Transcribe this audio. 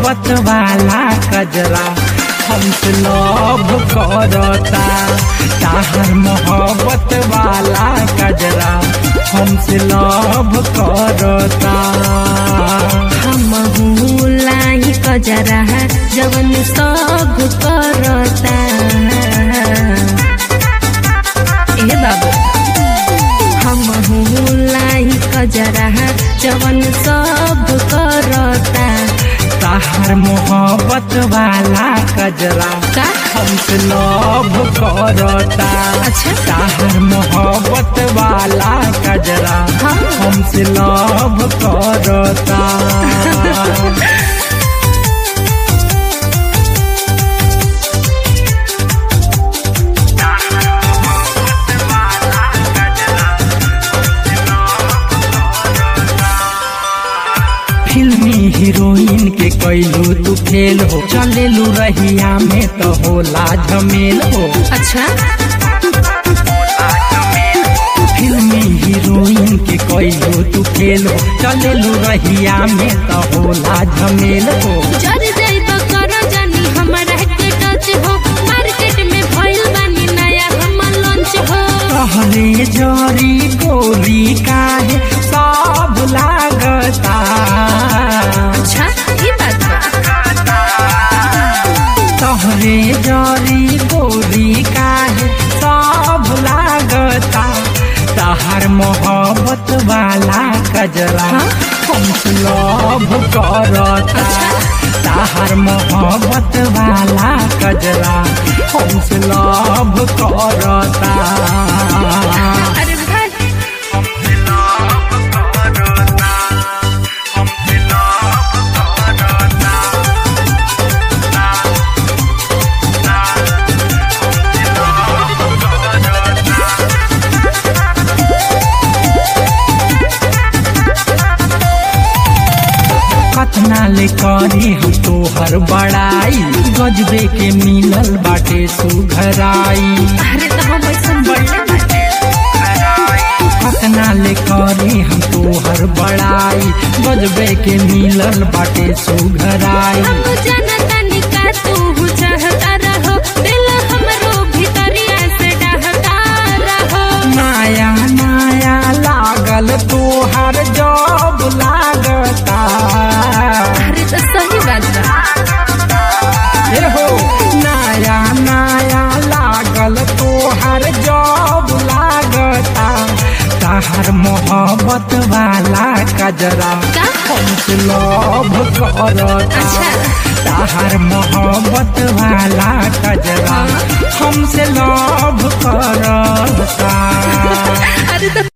मोहब्बत वाला कजरा हमसे लव करता ताहर मोहब्बत वाला कजरा हमसे लव करता हम लाई कजरा जवन सब करता ए बाबू हम लाई कजरा जवन सब करता ताहर मोहब्बत वाला कजरा का हमसे लव करता अच्छा। ताहर मोहब्बत वाला कजरा हाँ। हमसे लव करता फिल्मी हीरोइन के कैलू तू फेल हो चलेलू रहिया में तो होला झमेल हो अच्छा फिल्मी हीरोइन के कैलू तू फेल हो चलेलू रहिया में तो होला झमेल हो जर जाइब करो जानी हमरा के टच हो मार्केट में भइल बानी नया हम लॉन्च हो कहले जरी गोरी काहे सब लागता अच्छा ई बात बा तहरे जरी गोरी काहे सब लागता तहर मोहब्बत वाला कजरा हाँ? हमसे लव करता अच्छा। तहर मोहब्बत वाला कजरा हमसे लव करता अरे भाई कतना ले करी हम तोहर बड़ाई गजबे के मिलल बाटे सुघराई अरे तो हम ऐसा बढ़ले बाटे कतना ले करी हम तोहर बड़ाई गजबे के मिलल बाटे सुघराई हम जानता नहीं का तू चाहता रहो दिल हमरो भीतरिया से डहता रहो नया नया लागल तोहर जब लागता अरे तो सही बात बा हे हो नया नया लागल तोहर जब लागता तहर मोहब्बत वाला कजरा का हमसे लव करता अच्छा। तहर मोहब्बत वाला कजरा हमसे लव करता अरे तो